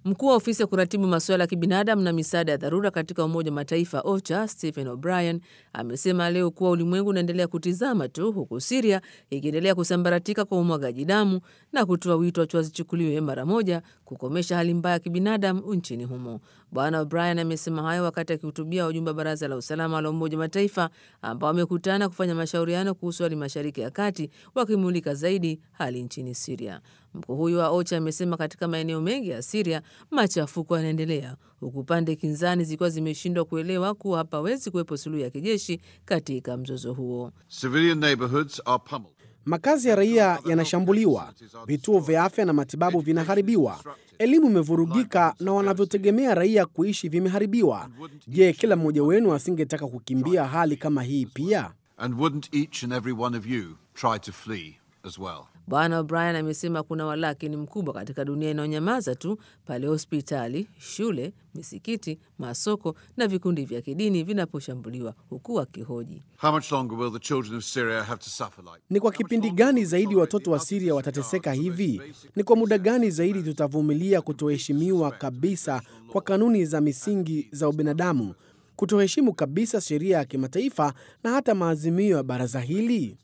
Mkuu wa ofisi ya kuratibu masuala ya kibinadamu na misaada ya dharura katika Umoja wa Mataifa OCHA Stephen O'Brien amesema leo kuwa ulimwengu unaendelea kutizama tu huku Siria ikiendelea kusambaratika kwa umwagaji damu na kutoa wito hatua zichukuliwe mara moja kukomesha hali mbaya ya kibinadamu nchini humo. Bwana O'Brien amesema hayo wakati akihutubia wajumbe wa Baraza la Usalama la Umoja wa Mataifa ambao wamekutana kufanya mashauriano kuhusu hali Mashariki ya Kati, wakimulika zaidi hali nchini Siria. Mkuu huyo wa OCHA amesema katika maeneo mengi ya Siria machafuko yanaendelea huku pande kinzani zikiwa zimeshindwa kuelewa kuwa hapawezi kuwepo suluhu ya kijeshi katika mzozo huo. Makazi ya raia yanashambuliwa, vituo vya afya na matibabu vinaharibiwa, elimu imevurugika na wanavyotegemea raia kuishi vimeharibiwa. Je, kila mmoja wenu asingetaka kukimbia hali kama hii pia? Bwana O'Brien amesema kuna walakini mkubwa katika dunia inayonyamaza tu pale hospitali, shule, misikiti, masoko na vikundi vya kidini vinaposhambuliwa, huku akihoji ni kwa kipindi gani zaidi watoto wa Siria watateseka hivi? Ni kwa muda gani zaidi tutavumilia kutoheshimiwa kabisa kwa kanuni za misingi za ubinadamu, kutoheshimu kabisa sheria ya kimataifa na hata maazimio ya baraza hili?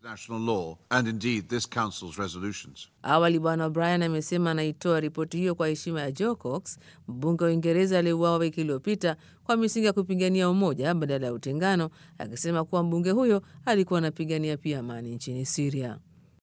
Awali Bwana O'Brien amesema anaitoa ripoti hiyo kwa heshima ya Joe Cox, mbunge wa Uingereza aliyeuawa wiki iliyopita kwa misingi ya kupigania umoja badala ya utengano, akisema kuwa mbunge huyo alikuwa anapigania pia amani nchini Siria.